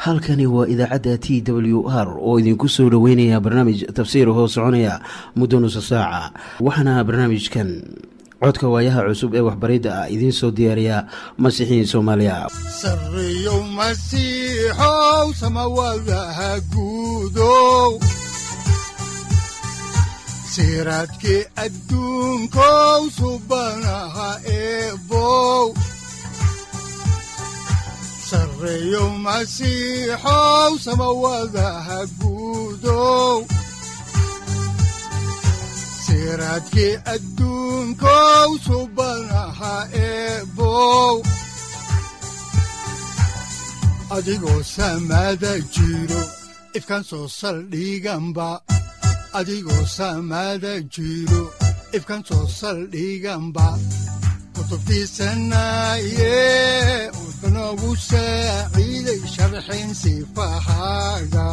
halkani waa idaacadda t w r oo idinku soo dhoweynaya barnaamij tafsiir hoo soconaya muddo nusa saaca waxaana barnaamijkan codka waayaha cusub ee waxbaridda ah idiin soo diyaariya masiixiin soomaaliya sareyow masiixow samawadaha guudow siraadkii adduunkow subanaha eebow sareyow masiixow samawadaha guudow siraadkii adduunkow subanaha eebow adigoo samada jiro ifkan soo saldhiganba adigoo samada jiro ifkan soo saldhiganba kutubtiisanaye wuxunogu saaciiday sharxin sifahaaga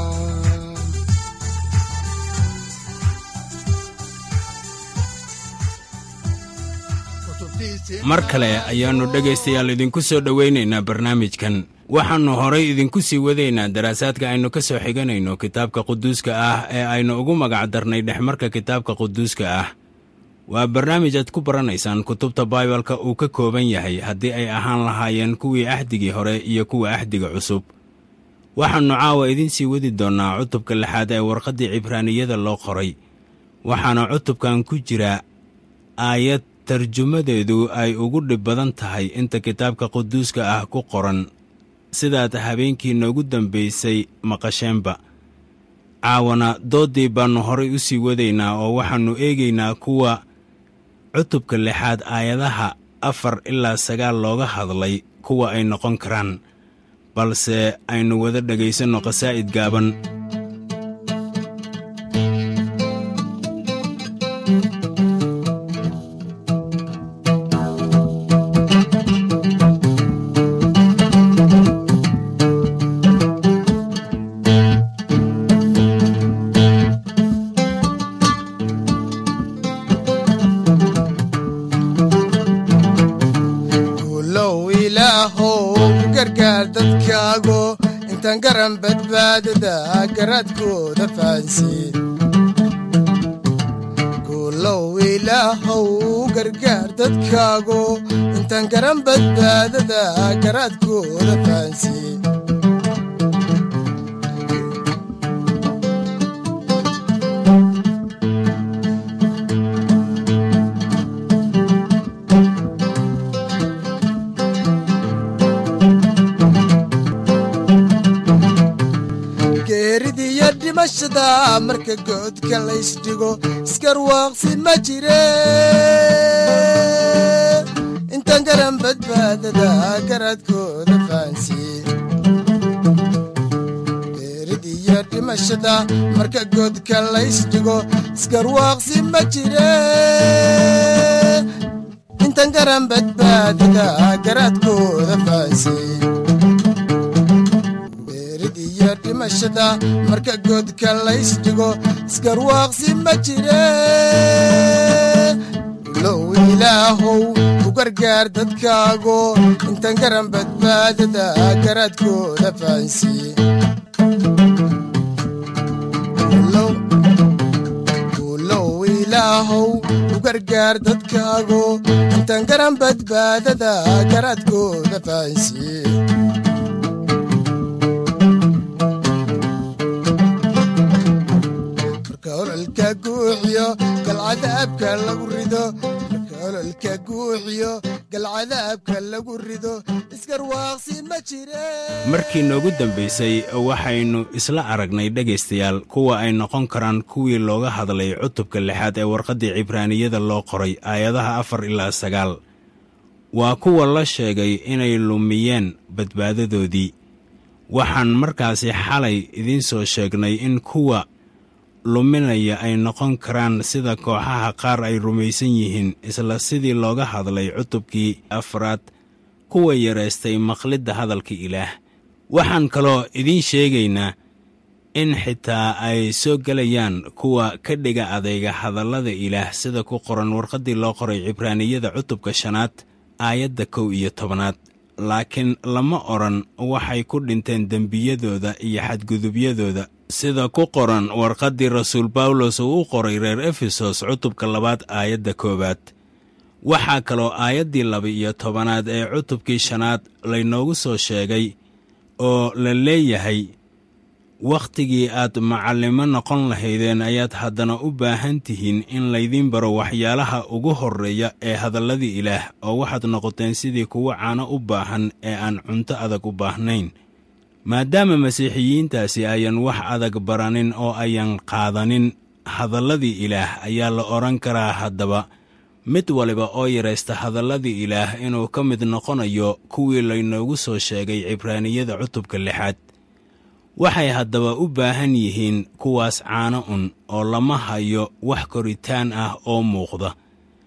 mar kale ayaannu dhegaystayaal idinku soo dhowaynaynaa barnaamijkan waxaannu horay idinku sii wadaynaa daraasaadka aynu ka soo xiganayno kitaabka quduuska ah ee aynu ugu magac darnay dhexmarka kitaabka quduuska ah waa barnaamij aad ku baranaysaan kutubta baibalka uu ka kooban yahay haddii ay ahaan lahaayeen kuwii ahdigii hore iyo kuwa ahdiga cusub waxaannu caawa idiin sii wadi doonnaa cutubka lixaad ee warqaddii cibraaniyada loo qoray waxaana cutubkan ku jira aayad tarjumadeedu ay ugu dhib badan tahay inta kitaabka quduuska ah ku qoran sidaad habeenkii noogu dambaysay maqasheenba caawana dooddii baannu horay u sii wadaynaa oo waxaannu eegaynaa kuwa cutubka lixaad aayadaha afar ilaa sagaal looga hadlay kuwa ay noqon karaan balse aynu wada dhegaysanno qasaa'id gaaban guulow ilaahow gargaar dadkaago intaan garan badbaadada garaadkooda fahansiin marka goodka laysdhigo iskarwaaqsi ma jire intaan garan badbaadada garaadkooda fahansiye geerid iyo dhimashada marka goodka laysdhigo iskarwaaqsi ma jire intaan garan badbaadada garaadkooda fahansiye dhimashada marka goodka laysdhigo iskarwaaqsi ma jire low ilaahow u gargaar dadkaago intaan garan badbaadada garaadkooda fahansiiye low ilaahow u gargaar dadkaago intaan garan badbaadada garaadkooda fahansiiye ololka guuxiyo galcadaabka lagu rido marka ololka guuxiyo galcadaabka lagu rido iskarwaaqsi ma jire markii noogu dambaysay waxaynu isla aragnay dhegaystayaal kuwa ay noqon karaan kuwii looga hadlay cutubka lixaad ee warqaddii cibraaniyada loo qoray aayadaha afar ilaa sagaal waa kuwa la sheegay inay lumiyeen badbaadadoodii waxaan markaasi xalay idiin soo sheegnay in kuwa luminaya ay noqon karaan sida kooxaha qaar ay rumaysan yihiin isla sidii looga hadlay cutubkii afraad kuwa yaraystay maqlidda hadalka ilaah waxaan kaloo idiin sheegaynaa in xitaa ay soo gelayaan kuwa ka dhiga adayga hadallada ilaah sida ku qoran warqaddii loo qoray cibraaniyada cutubka shanaad aayadda kow iyo tobanaad laakiin lama odhan waxay ku dhinteen dembiyadooda iyo xadgudubyadooda sida ku qoran warqaddii rasuul bawlos uu u qoray reer efesos cutubka labaad aayadda koowaad waxaa kaloo aayaddii laba-iyo tobanaad ee cutubkii shanaad laynoogu soo sheegay oo la leeyahay wakhtigii aad macallimo noqon lahaydeen ayaad haddana u baahan tihiin in laydiin baro waxyaalaha ugu horreeya ee hadalladii ilaah oo waxaad noqoteen sidii kuwa caano u baahan ee aan cunto adag u baahnayn maadaama masiixiyiintaasi ayan wax adag baranin oo ayan qaadanin hadalladii ilaah ayaa la odhan karaa haddaba mid waliba oo yaraysta hadalladii ilaah inuu ka mid noqonayo kuwii laynoogu soo sheegay cibraaniyada cutubka lixaad waxay haddaba u baahan yihiin kuwaas caano un oo lama hayo wax koritaan ah oo muuqda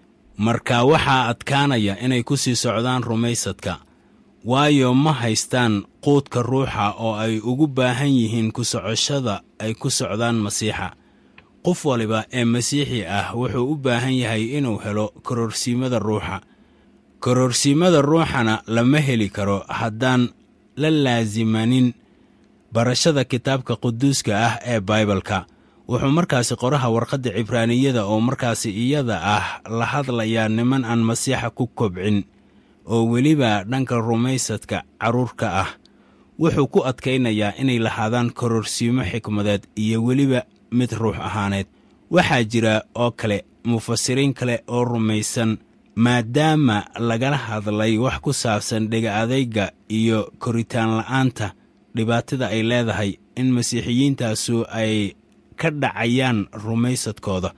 marka waxaa adkaanaya inay ku sii socdaan rumaysadka waayo ma haystaan quudka ruuxa oo ay ugu baahan yihiin ku socoshada ay ku socdaan masiixa qof waliba ee masiixi ah wuxuu u baahan yahay inuu helo kororsiimada ruuxa kororsiimada ruuxana lama heli karo haddaan la laasimanin barashada kitaabka quduuska ah ee baibalka wuxuu markaasi qoraha warqadda cibraaniyada oo markaasi iyada ah la hadlayaa niman aan masiixa ku kobcin oo weliba dhanka rumaysadka carruurka ah wuxuu ku adkaynayaa inay lahaadaan kororsiimo xikmadeed iyo weliba mid ruux ahaaneed waxaa jira oo kale mufasiriin kale oo rumaysan maadaama lagala hadlay wax ku saabsan dhega adayga iyo koritaan la'aanta dhibaatada ay leedahay in masiixiyiintaasu ay ka dhacayaan rumaysadkooda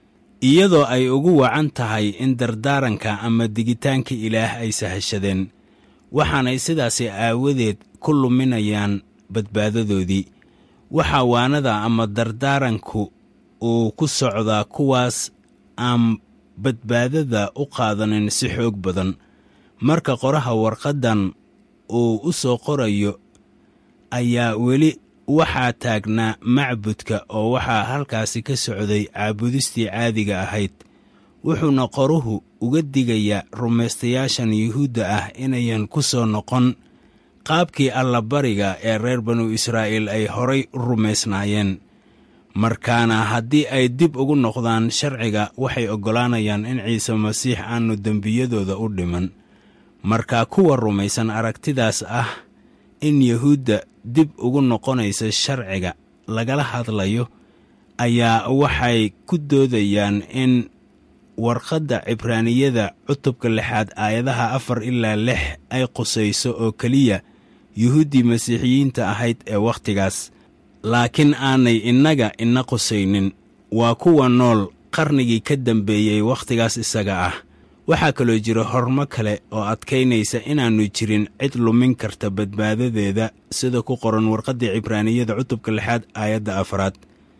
iyadoo ay ugu wacan tahay in dardaaranka ama digitaanka ilaah ay sahashadeen waxaanay sidaasi aawadeed ku luminayaan badbaadadoodii waxaa waanada ama dardaaranku uu ku socdaa kuwaas aan badbaadada u qaadanin si xoog badan marka qoraha warqaddan uu u soo qorayo ayaa weli waxaa taagnaa macbudka oo waxaa halkaasi ka socday caabudistii caadiga ahayd wuxuuna qoruhu uga digayaa rumaystayaashan yuhuudda ah inayan ku soo noqon qaabkii allabariga ee reer banu israa'iil ay horay u rumaysnaayeen markaana haddii ay dib ugu noqdaan sharciga waxay oggolaanayaan in ciise masiix aannu dembiyadooda u dhiman marka kuwa rumaysan aragtidaas ah in yuhuudda dib ugu noqonaysa sharciga lagala hadlayo ayaa waxay ku doodayaan in warqadda cibraaniyada cutubka lixaad aayadaha afar ilaa lix ay qusayso oo keliya yuhuuddii masiixiyiinta ahayd ee wakhtigaas laakiin aanay innaga ina qusaynin waa kuwa nool qarnigii ka dambeeyey wakhtigaas isaga ah waxaa kaloo jira hormo kale oo adkaynaysa inaannu jirin cid lumin karta badbaadadeeda sida ku qoran warqaddii cibraaniyada cutubka lixaad aayadda afraad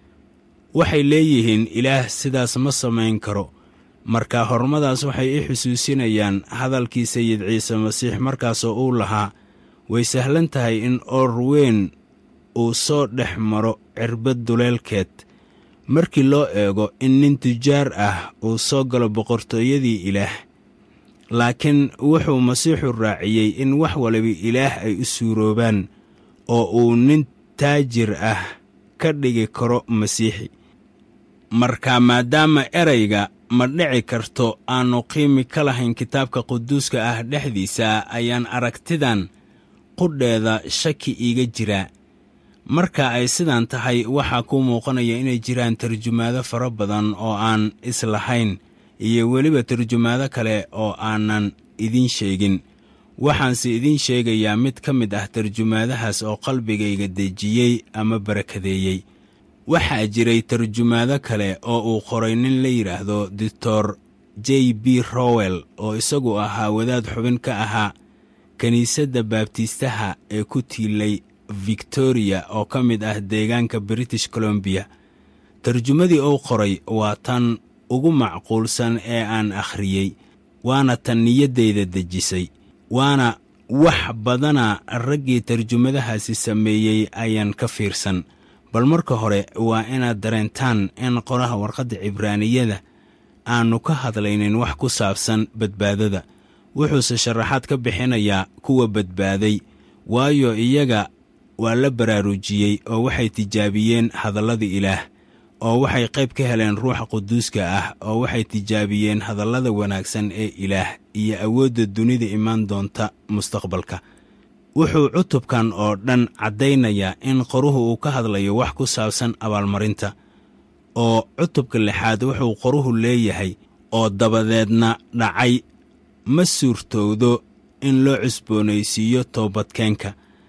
waxay leeyihiin ilaah sidaas ma samayn karo marka hormadaas waxay i xusuusinayaan hadalkii sayid ciise masiix markaasoo uu lahaa way sahlan tahay in oor weyn uu soo dhex maro cirbad duleelkeed markii loo eego in nin tujaar ah uu soo galo boqortooyadii ilaah laakiin wuxuu masiixu raaciyey in wax waliba ilaah ay u suuroobaan oo uu nin taajir ah ka dhigi karo masiixi marka maadaama erayga ma dhici karto aannu qiimi ka lahayn kitaabka quduuska ah dhexdiisa ayaan aragtidan qudheeda shaki iiga jiraa marka ay sidan tahay waxaa kuu muuqanaya inay jiraan tarjumaado fara badan oo aan islahayn iyo weliba tarjumaado kale oo aanan idiin sheegin waxaanse idiin sheegayaa mid ka mid ah tarjumaadahaas oo qalbigayga dejiyey ama barakadeeyey waxaa jiray tarjumaado kale oo uu qoray nin la yidhaahdo doctor j b rowell oo isagu ahaa wadaad xubin ka ahaa kiniisadda baabtiistaha ee ku tiilay victoriya oo ka mid ah deegaanka british colombiya tarjumadii uu qoray waa tan ugu macquulsan ee aan akhriyey waana tan niyaddayda dejisay waana wax badana raggii tarjumadahaasi sameeyey ayaan ka fiirsan bal marka hore waa inaad dareentaan in qoraha warqadda cibraaniyada aannu ka hadlaynin wax ku saabsan badbaadada wuxuuse sharaxaad ka bixinayaa kuwa badbaaday waayo iyaga waa la baraarujiyey oo waxay tijaabiyeen hadallada ilaah oo waxay qayb ka heleen ruuxa quduuska ah oo waxay tijaabiyeen hadallada wanaagsan ee ilaah iyo awoodda dunida imaan doonta mustaqbalka wuxuu cutubkan oo dhan caddaynayaa in qoruhu uu ka hadlayo wax ku saabsan abaalmarinta oo cutubka lixaad wuxuu qoruhu leeyahay oo dabadeedna dhacay ma suurtowdo in loo cusboonaysiiyo toobadkeenka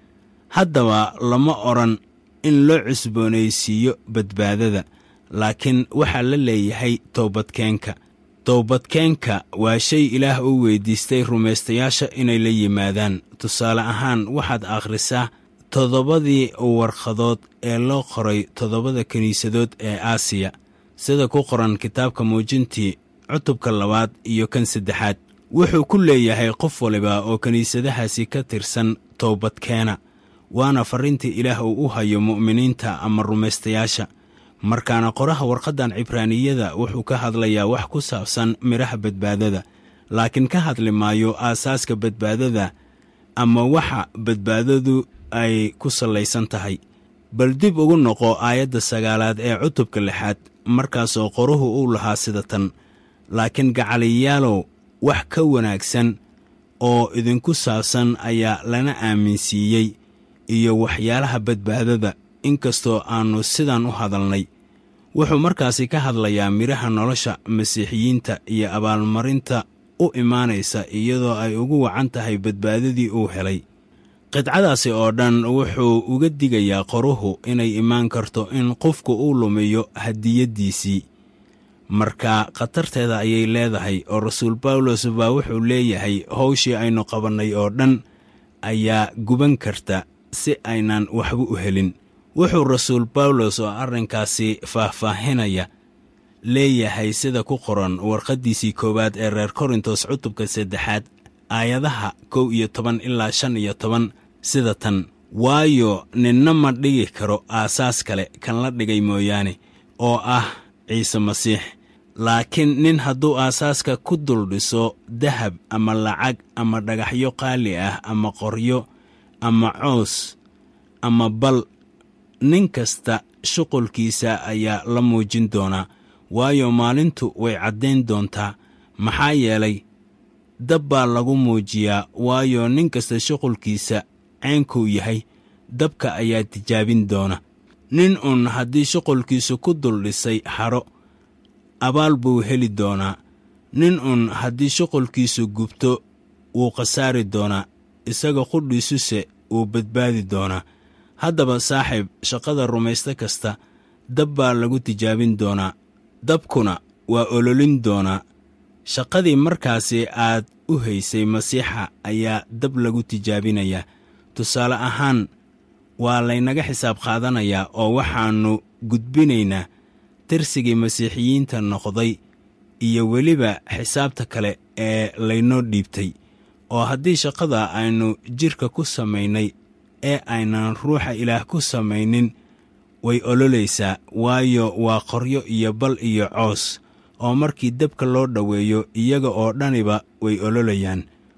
haddaba lama odhan in loo cusboonaysiiyo badbaadada laakiin waxaa la leeyahay toobadkeenka toobadkeenka waa shay ilaah uu weyddiistay rumaystayaasha inay la yimaadaan tusaale ahaan waxaad akhrisaa toddobadii warqadood ee loo qoray toddobada kiniisadood ee aasiya sida ku qoran kitaabka muujintii cutubka labaad iyo kan saddexaad wuxuu ku leeyahay qof waliba oo kiniisadahaasi ka tirsan toobadkeena waana farriintii ilaah uu u hayo mu'miniinta ama rumaystayaasha markaana qoraha warqaddan cibraaniyada wuxuu ka hadlayaa wax ku saabsan midhaha badbaadada laakiin ka hadli maayo aasaaska badbaadada ama waxa badbaadadu ay ku sallaysan tahay bal dib ugu noqo aayadda sagaalaad ee cutubka lixaad markaasoo qoruhu uu lahaa sida tan laakiin gacaliyaalow wax ka wanaagsan oo idinku saabsan ayaa lana aaminsiiyey iyo waxyaalaha badbaadada inkastoo aannu sidan u hadalnay wuxuu markaasi ka hadlayaa midhaha nolosha masiixiyiinta iyo abaalmarinta u imaanaysa iyadoo ay ugu wacan tahay badbaadadii uu helay qidcadaasi oo dhan wuxuu uga digayaa qoruhu inay imaan karto in qofku uu lumiyo hadiyaddiisii marka khatarteeda ayay leedahay oo rasuul bawlos baa wuxuu leeyahay howshii aynu qabannay oo dhan ayaa guban karta si aynan waxba u helin wuxuu rasuul bawlos oo arrinkaasi faahfaahinaya leeyahay sida ku qoran warqaddiisii koowaad ee reer korintos cutubka saddexaad aayadaha kow iyo toban ilaa shan iyo toban sida tan waayo ninna ma dhigi karo aasaas kale kan la dhigay mooyaane oo ah ciise masiix laakiin nin hadduu aasaaska ku dul dhiso dahab ama lacag ama dhagaxyo qaali ah ama qoryo ama coos ama bal nin kasta shuqulkiisa ayaa la muujin doonaa waayo maalintu way caddayn doontaa maxaa yeelay dab baa lagu muujiyaa waayo nin kasta shuqulkiisa ceynkuu yahay dabka ayaa tijaabin doona nin uun haddii shuqulkiisu ku dul dhisay xadho abaal buu heli doonaa nin uun haddii shuqulkiisu gubto wuu khasaari doonaa isaga qudhiisuse wuu badbaadi doonaa haddaba saaxiib shaqada rumayste kasta dab baa lagu tijaabin doonaa dabkuna waa ololin doonaa shaqadii markaasi aad u haysay masiixa ayaa dab lagu tijaabinayaa tusaale ahaan waa laynaga xisaab qaadanayaa oo waxaannu gudbinaynaa tirsigii masiixiyiinta noqday iyo weliba xisaabta kale ee laynoo dhiibtay oo haddii shaqada aynu jidhka ku samaynay ee aynan ruuxa ilaah ku samaynin way ololaysaa waayo waa qoryo iyo bal iyo coos oo markii dabka loo dhoweeyo iyaga oo dhaniba way ololayaan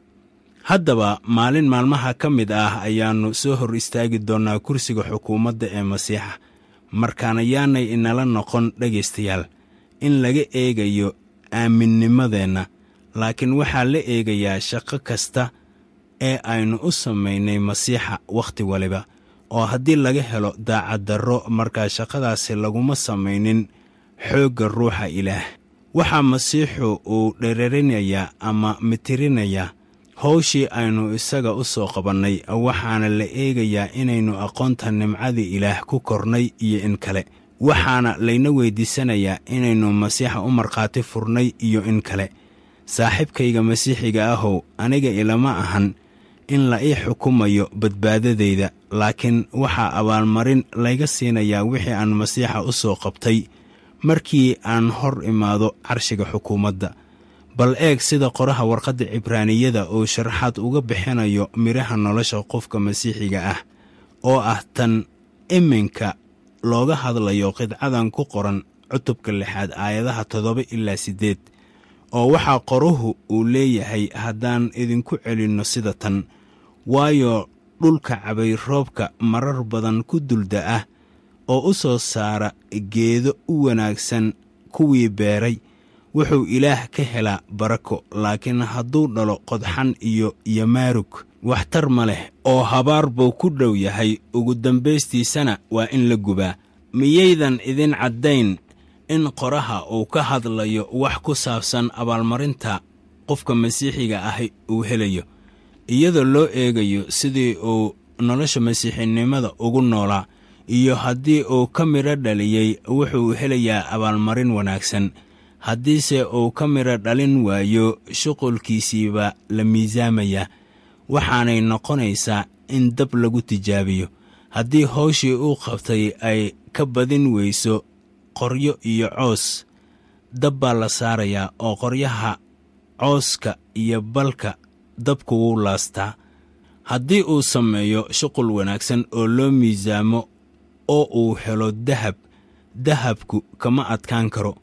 haddaba maalin maalmaha ka mid ah ayaannu soo hor istaagi doonnaa kursiga xukuumadda ee masiixa markaana yaanay inala noqon dhegaystayaal in laga eegayo aaminnimadeenna laakiin waxaa la eegayaa shaqo kasta ee aynu u samaynay masiixa wakhti waliba oo haddii laga helo daacaddarro markaa shaqadaasi laguma samaynin xoogga ruuxa ilaah waxaa masiixu uu dherarinayaa ama mitirinayaa howshii aynu isaga u soo qabannay waxaana la eegayaa inaynu aqoonta nimcadii ilaah ku kornay iyo in kale waxaana layna weyddiisanayaa inaynu masiixa u markhaati furnay iyo in kale saaxiibkayga masiixiga ahow aniga ilama ahan in la ii xukumayo badbaadadayda laakiin waxaa abaalmarin layga siinayaa wixii aan masiixa u soo qabtay markii aan hor imaado carshiga xukuumadda bal eeg sida qoraha warqadda cibraaniyada uu sharaxaad uga bixinayo midhaha nolosha qofka masiixiga ah oo ah tan iminka looga hadlayo qidcadan ku qoran cutubka lixaad aayadaha toddoba ilaa siddeed oo waxaa qoruhu uu leeyahay haddaan idinku celinno sida tan waayo dhulka cabayroobka marar badan ku dulda ah oo u soo saara geedo u wanaagsan kuwii beeray wuxuu ilaah ka helaa barako laakiin hadduu dhalo qodxan iyo yamaarug waxtar ma leh oo habaar buu ku dhow yahay ugu dambaystiisana waa in la gubaa miyaydan idin caddayn in qoraha uu ka hadlayo wax ku saabsan abaalmarinta qofka masiixiga ahi uu helayo iyadoo loo eegayo sidii uu nolosha masiixinimada ugu noolaa iyo haddii uu ka midho dhaliyey wuxuu helayaa abaalmarin wanaagsan haddiise uu ka midho dhalin waayo shuqulkiisiibaa la miisaamayaa waxaanay noqonaysaa in dab lagu tijaabiyo haddii howshii uu qabtay ay ka badin weyso qoryo iyo coos dab baa la saarayaa oo qoryaha cooska iyo balka dabku wuu laastaa haddii uu sameeyo shuqul wanaagsan oo loo miisaamo oo uu helo dahab dahabku kama adkaan karo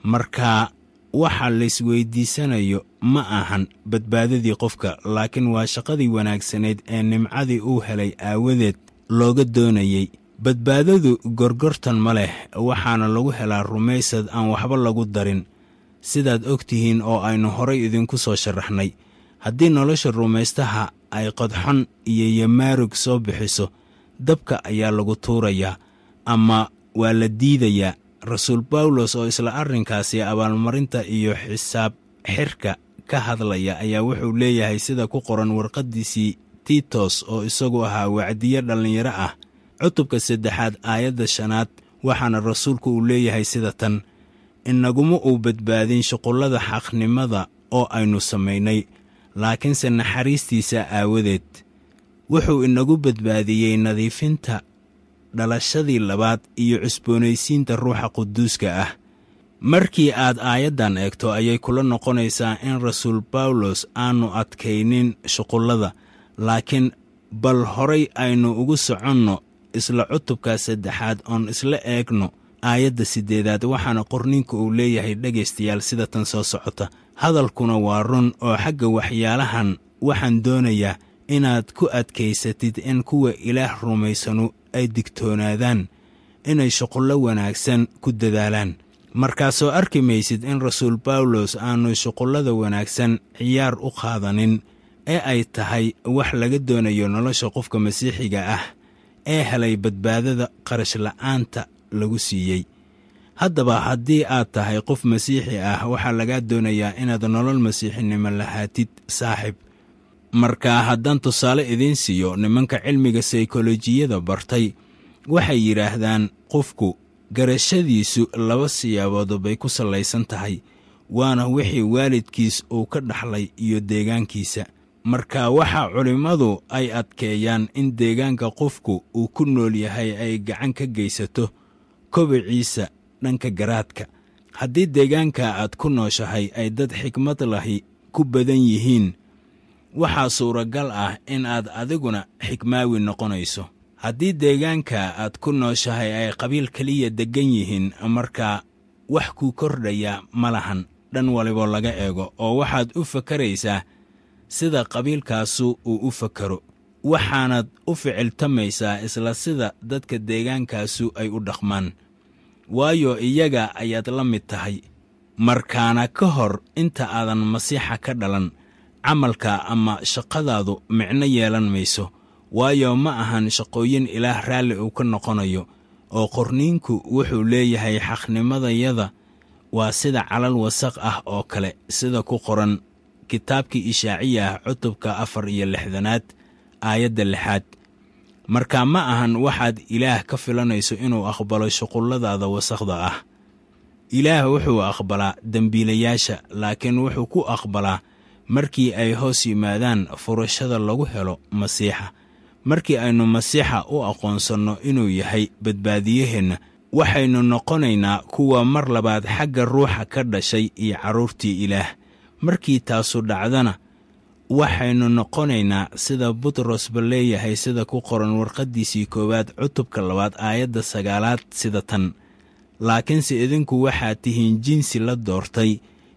marka waxa laysweyddiisanayo ma ahan badbaadadii qofka laakiin waa shaqadii wanaagsanayd ee nimcadii uu helay aawadeed looga doonayey badbaadadu gorgortan ma leh waxaana lagu helaa rumaysad aan waxba lagu darin sidaad og tihiin oo aynu horay idinku soo sharaxnay haddii nolosha rumaystaha ay qodxon iyo yamaarug soo bixiso dabka ayaa lagu tuurayaa ama waa la diidayaa rasuul bawlos oo isla arrinkaasi abaalmarinta iyo xisaab xirka ka hadlaya ayaa wuxuu leeyahay sida ku qoran warqaddiisii tiitos oo isagu ahaa wacdiye dhallinyaro ah cutubka saddexaad aayadda shanaad waxaana rasuulku uu leeyahay sida tan inaguma uu badbaadin shuqullada xaqnimada oo aynu samaynay laakiinse naxariistiisa aawadeed wuxuu inagu badbaadiyey nadiifinta dhalashadii labaad iyo cusboonaysiinta ruuxa quduuska ah markii aad aayaddan eegto ayay kula noqonaysaa in rasuul bawlos aannu adkaynin shuqullada laakiin bal horay aynu ugu soconno isla cutubka saddexaad oon isla eegno aayadda siddeedaad waxaana qorninka uu leeyahay dhegaystayaal sida tan soo socota hadalkuna waa run oo xagga waxyaalahan waxaan doonayaa inaad ku adkaysatid in kuwa ilaah rumaysanu ay digtoonaadaan inay shuqullo wanaagsan ku dadaalaan markaasoo arki maysid in rasuul bawlos aannu shuqullada wanaagsan ciyaar u qaadanin ee ay tahay wax laga doonayo nolosha qofka masiixiga ah ee helay badbaadada qarash la'aanta lagu siiyey haddaba haddii aad tahay qof masiixi ah waxaa lagaa doonayaa inaad nolol masiixinimo lahaatid saaxib marka haddaan tusaale idiin siiyo nimanka cilmiga saykolojiyada bartay waxay yidhaahdaan qofku garashadiisu laba siyaabood bay ku sallaysan tahay waana wixii waalidkiis uu ka dhaxlay iyo deegaankiisa marka waxaa culimmadu ay adkeeyaan in deegaanka qofku uu ku nool yahay ay gacan ka geysato kobiciisa dhanka garaadka haddii deegaanka aad ku nooshahay ay dad xikmad lahi ku badan yihiin waxaa suuragal ah in aad adiguna xikmaawi noqonayso haddii deegaanka aad ku nooshahay ay qabiil keliya deggan yihiin markaa wax kuu kordhaya ma lahan dhan walibo laga eego oo waxaad u fakaraysaa sida qabiilkaasu uu u fakaro waxaanaad u ficiltamaysaa isla sida dadka deegaankaasu ay u dhaqmaan waayo iyaga ayaad la mid tahay markaana ka hor inta aadan masiixa ka dhalan camalka ama shaqadaadu micno yeelan mayso waayo ma ahan shaqooyin ilaah raalli uu ka noqonayo oo qorniinku wuxuu leeyahay xaqnimadayada waa sida calal wasaq ah oo kale sida ku qoran kitaabkii ishaaciya ah cutubka afar iyo lixdanaad aayadda lixaad marka ma ahan waxaad ilaah ka filanayso inuu aqbalo shuqulladaada wasaqda ah ilaah wuxuu aqbalaa dembiilayaasha laakiin wuxuu ku aqbalaa markii ay hoos yimaadaan furashada lagu helo masiixa markii aynu masiixa u aqoonsanno inuu yahay badbaadiyaheenna waxaynu noqonaynaa kuwa mar labaad xagga ruuxa ka dhashay iyo carruurtii ilaah markii taasu dhacdana waxaynu noqonaynaa sida butrosba leeyahay sida ku qoran warqaddiisii koowaad cutubka labaad aayadda sagaalaad sida tan laakiinse idinku waxaad tihiin jinsi la doortay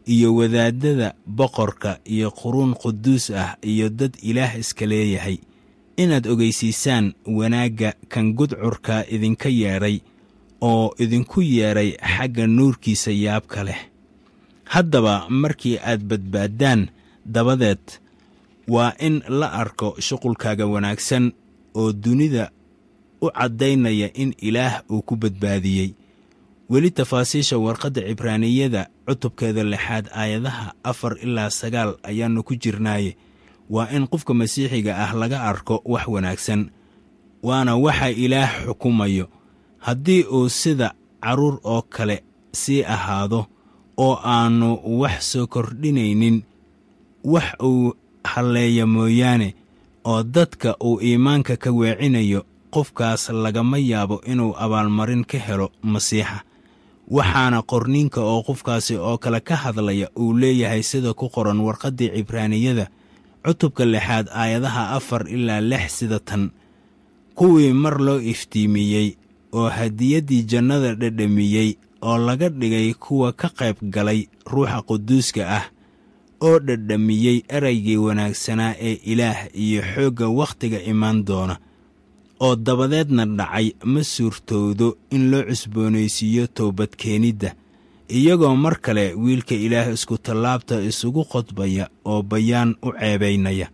iyo wadaaddada boqorka iyo quruun quduus ah iyo dad ilaah iska leeyahay inaad ogeysiisaan wanaagga kan gudcurka idinka yeedhay oo idinku yeedhay xagga nuurkiisa yaabka leh haddaba markii aad badbaaddaan dabadeed waa in la arko shuqulkaaga wanaagsan oo dunida u caddaynaya in ilaah uu ku badbaadiyey weli tafaasiisha warqadda cibraaniyada cutubkeeda lixaad aayadaha afar ilaa sagaal ayaannu ku jirnaaye waa in qofka masiixiga ah laga arko wax wanaagsan waana waxa ilaah xukumayo haddii uu sida carruur oo kale sii ahaado oo aannu wax soo kordhinaynin wax uu halleeya mooyaane oo dadka uu iimaanka ka weecinayo qofkaas lagama yaabo inuu abaalmarin ka helo masiixa waxaana qorniinka oo qofkaasi oo kale ka hadlaya uu leeyahay sida ku qoran warqaddii cibraaniyada cutubka lixaad aayadaha afar ilaa lix sida tan kuwii mar loo iftiimiyey oo hadiyaddii jannada dhedhamiyey oo laga dhigay kuwa ka qayb galay ruuxa quduuska ah oo dhedhamiyey eraygii wanaagsanaa ee ilaah iyo xoogga wakhtiga imaan doona oo dabadeedna dhacay ma suurtowdo in loo cusboonaysiiyo toobadkeenidda iyagoo mar kale wiilka ilaah iskutallaabta isugu qodbaya oo bayaan u ceebaynaya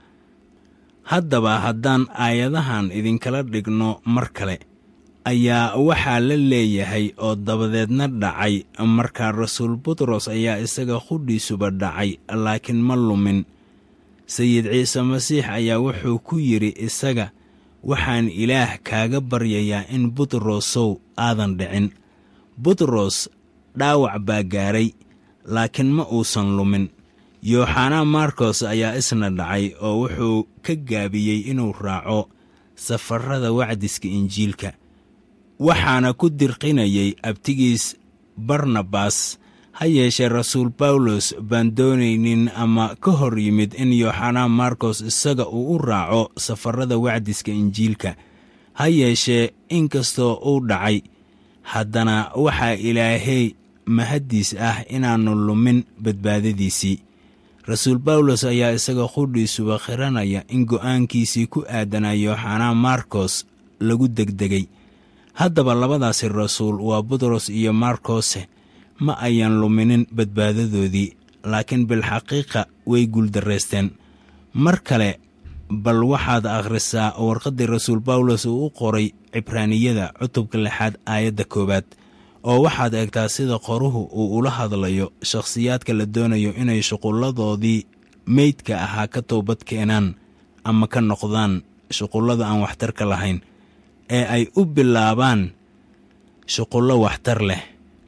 haddaba haddaan aayadahan idinkala dhigno mar kale ayaa waxaa la leeyahay oo dabadeedna dhacay markaa rasuul butros ayaa isaga qudhiisuba dhacay laakiin ma lumin sayid ciise masiix ayaa wuxuu ku yidhi isaga waxaan ilaah kaaga baryayaa in butrosow aadan dhicin butros dhaawac baa gaaray laakiin ma uusan lumin yooxanaa markos ayaa isna dhacay oo wuxuu ka gaabiyey inuu raaco safarrada wacdiska injiilka waxaana ku dirqinayay abtigiis barnabas ha yeeshee rasuul bawlos baan doonaynin ama ka hor yimid in yooxanaa markos isaga uu u raaco safarrada wacdiska injiilka ha yeeshee inkastoo uu dhacay haddana waxaa ilaahey mahaddiis ah inaannu lumin badbaadadiisii rasuul bawlos ayaa isaga qudhiisuba khiranaya in go'aankiisii ku aadanaa yooxanaa markos lagu degdegay haddaba labadaasi rasuul waa butros iyo markose ma ayan luminin badbaadadoodii laakiin bilxaqiiqa way guuldarraysteen mar kale bal waxaad akhrisaa warqaddii rasuul bawlos uu u qoray cibraaniyada cutubka lixaad aayadda koowaad oo waxaad eegtaa sida qoruhu uu ula hadlayo shakhsiyaadka la doonayo inay shuqulladoodii meydka ahaa ka toobad keenaan ama ka noqdaan shuqullada aan waxtarka lahayn ee ay u bilaabaan shuqullo waxtar leh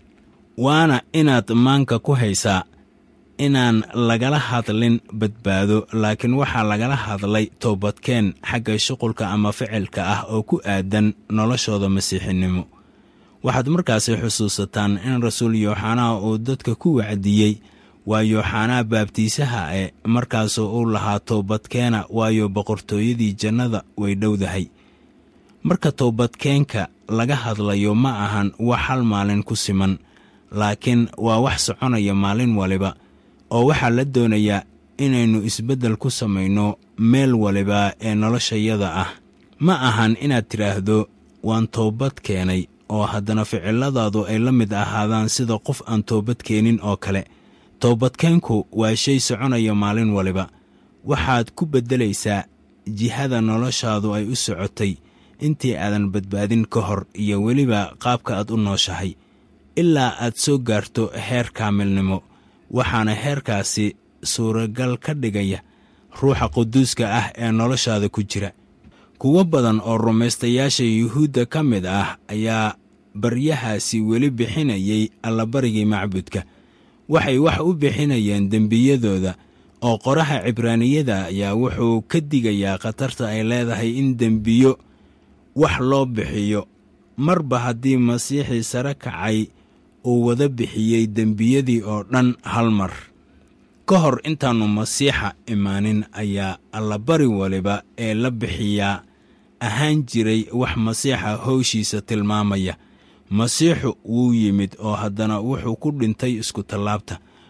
waana inaad maanka ku haysaa inaan lagala hadlin badbaado laakiin waxaa lagala hadlay toobadkeen xagga shuqulka ama ficilka ah oo ku aadan noloshooda masiixinimo waxaad markaasi xusuusataan in rasuul yooxanaa uu dadka ku wacdiyey waa yooxanaa baabtiisaha e markaasoo uu lahaa toobadkeena waayo boqortooyadii jannada way dhowdahay marka toobadkeenka laga hadlayo ma ahan wax hal maalin ku siman laakiin waa wax soconaya maalin waliba oo waxaa la doonayaa inaynu isbeddel ku samayno meel waliba ee noloshayada ah ma ahan inaad tidhaahdo waan toobad keenay oo haddana ficiladaadu ay la mid ahaadaan sida qof aan toobad keenin oo kale toobadkeenku waa shay soconaya maalin waliba waxaad ku beddelaysaa jihada noloshaadu ay u socotay intii aadan badbaadin ka hor iyo weliba qaabka aad u nooshahay ilaa aad soo gaarto heer kaamilnimo waxaana heerkaasi suuragal ka dhigaya ruuxa quduuska ah ee noloshaada ku jira kuwo badan oo rumaystayaasha yuhuudda ka mid ah ayaa baryahaasi weli bixinayay allabarigii macbudka waxay wax u bixinayeen dembiyadooda oo qoraha cibraaniyada ayaa wuxuu ka digayaa khatarta ay leedahay in dembiyo wax loo bixiyo marba haddii masiixii sare kacay uu wada bixiyey dembiyadii oo dhan hal mar ka hor intaannu masiixa imaanin ayaa allabari waliba ee la bixiyaa ahaan jiray wax masiixa howshiisa tilmaamaya masiixu wuu yimid oo haddana wuxuu ku dhintay iskutallaabta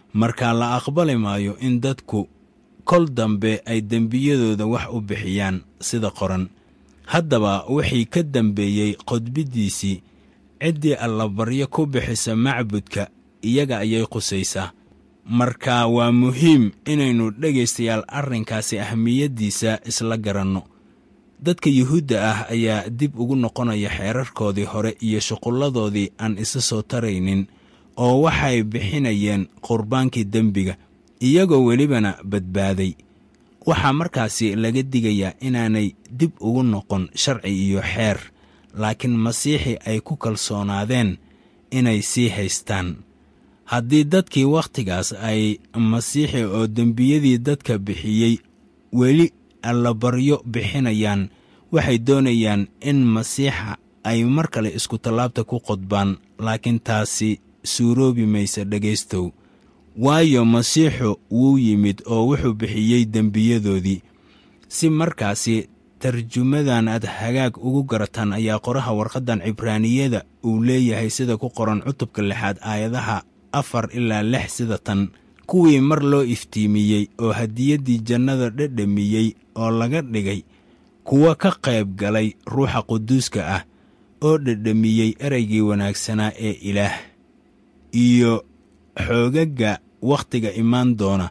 markaa la aqbali maayo in dadku kol dambe ay dembiyadooda wax u bixiyaan sida qoran haddaba wixii ka dambeeyey qodbiddiisii ciddii allabaryo ku bixisa macbudka iyaga ayay qusaysaa marka waa muhiim inaynu dhegaystayaal arrinkaasi ahmiyaddiisa isla garanno dadka yuhuudda ah ayaa dib ugu noqonaya xeerarkoodii hore iyo shuqulladoodii aan isa soo taraynin oo waxay bixinayeen qurbaankii dembiga iyagoo welibana badbaaday waxaa markaasi laga digayaa inaanay dib ugu noqon sharci iyo xeer laakiin masiixi ay ku kalsoonaadeen inay sii haystaan haddii dadkii wakhtigaas ay masiixi oo dembiyadii dadka bixiyey weli allabaryo bixinayaan waxay doonayaan in masiixa ay mar kale isku tallaabta ku qodbaan laakiin taasi suuroobi maysa dhegaystow waayo masiixu wuu yimid oo wuxuu bixiyey dembiyadoodii si markaasi tarjumadan aad hagaag ugu garataan ayaa qoraha warqaddan cibraaniyada uu leeyahay sida ku qoran cutubka lixaad aayadaha afar ilaa lix sida tan kuwii mar loo iftiimiyey oo hadiyaddii jannada dhedhamiyey oo laga dhigay kuwa ka qayb galay ruuxa quduuska ah oo dhedhamiyey ereygii wanaagsanaa ee ilaah iyo xoogagga wakhtiga imaan doona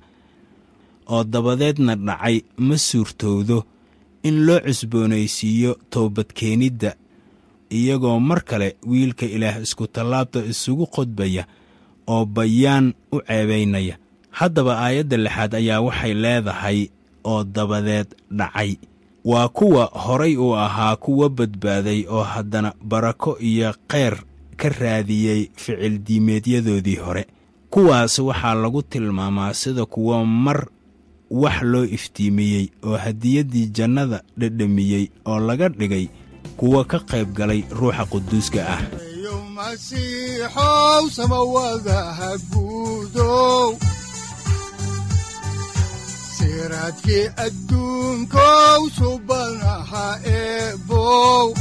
oo dabadeedna dhacay ma suurtowdo in loo cusboonaysiiyo toobadkeenidda iyagoo mar kale wiilka ilaah isku tallaabta isugu qodbaya oo bayaan u ceebaynaya haddaba aayadda lixaad ayaa waxay leedahay oo dabadeed dhacay waa kuwa horay uu ahaa kuwa badbaaday oo haddana barako iyo kheyr ka raadiyey ficil diimeedyadoodii hore kuwaas waxaa lagu tilmaamaa sida kuwa mar wax loo iftiimiyey oo hadiyaddii jannada dhedhamiyey oo laga dhigay kuwa ka qayb galay ruuxa quduuska ah yo masiixow samawadaha guudow siraadkii adduunkow subanaha eebow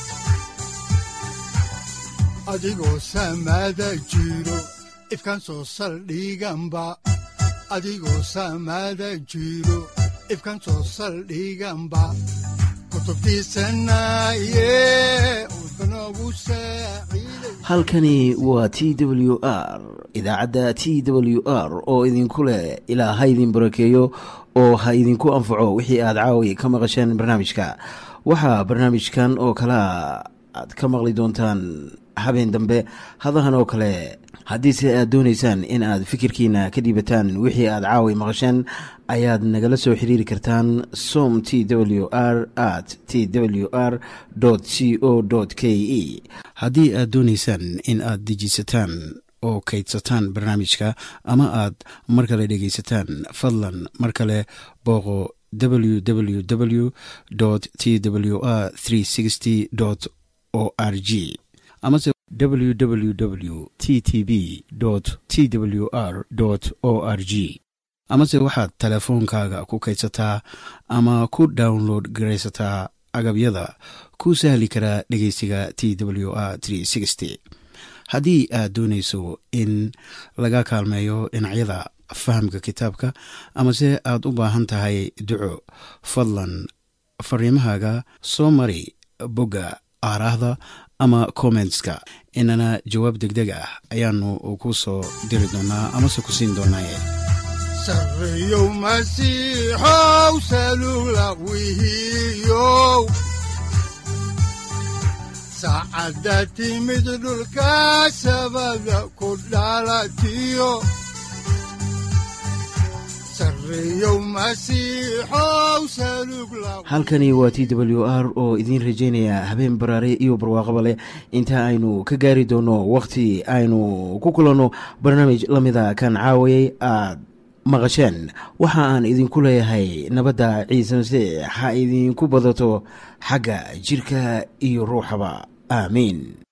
adigoo samada jiro ifkan soo saldhiganba adigoo samada jiro ifkan soo saldhiganba kutubtiisanaye udbanogu saaciiday halkani waa t w r idaacadda t w r oo idinku leh ilaa ha idin barakeeyo oo ha idinku anfaco wixii aad caawi ka maqasheen barnaamijka waxaa barnaamijkan oo kalea aad ka maqli doontaan habeen dambe hadahan oo kale haddiise aad doonaysaan in aad fikirkiina ka dhiibataan wixii aad caawi maqasheen ayaad nagala soo xiriiri kartaan som t w r at t w r c o k e haddii aad doonaysaan in aad dejiisataan oo kaydsataan barnaamijka ama aad mar kale dhegaysataan fadlan mar kale booqo www t w r o r g amase www t t b t w r o r g amase waxaad teleefoonkaaga ku kaydsataa ama ku download garaysataa agabyada ku sahli karaa dhegeysiga t w r haddii aad doonayso in laga kaalmeeyo dhinacyada fahamka kitaabka amase aad u baahan tahay duco fadlan fariimahaaga soo mari bogga aaraahda ama kommentska inana jawaab degdeg ah ayaanu ku soo diri doonaa amase ku siin doonaaye sarreyow masiixow salula wihiyow saacadda timid dhulka sabada ku dhalatiyo sarreyow masiixow salug la halkani waa t w r oo idiin rajaynaya habeen baraare iyo barwaaqaba leh inta aynu ka gaari doono wakhti aynu ku kulanno barnaamij la mida kan caawayay aad maqasheen waxa aan idinku leeyahay nabadda ciise masiix ha idinku badato xagga jirka iyo ruuxaba aamiin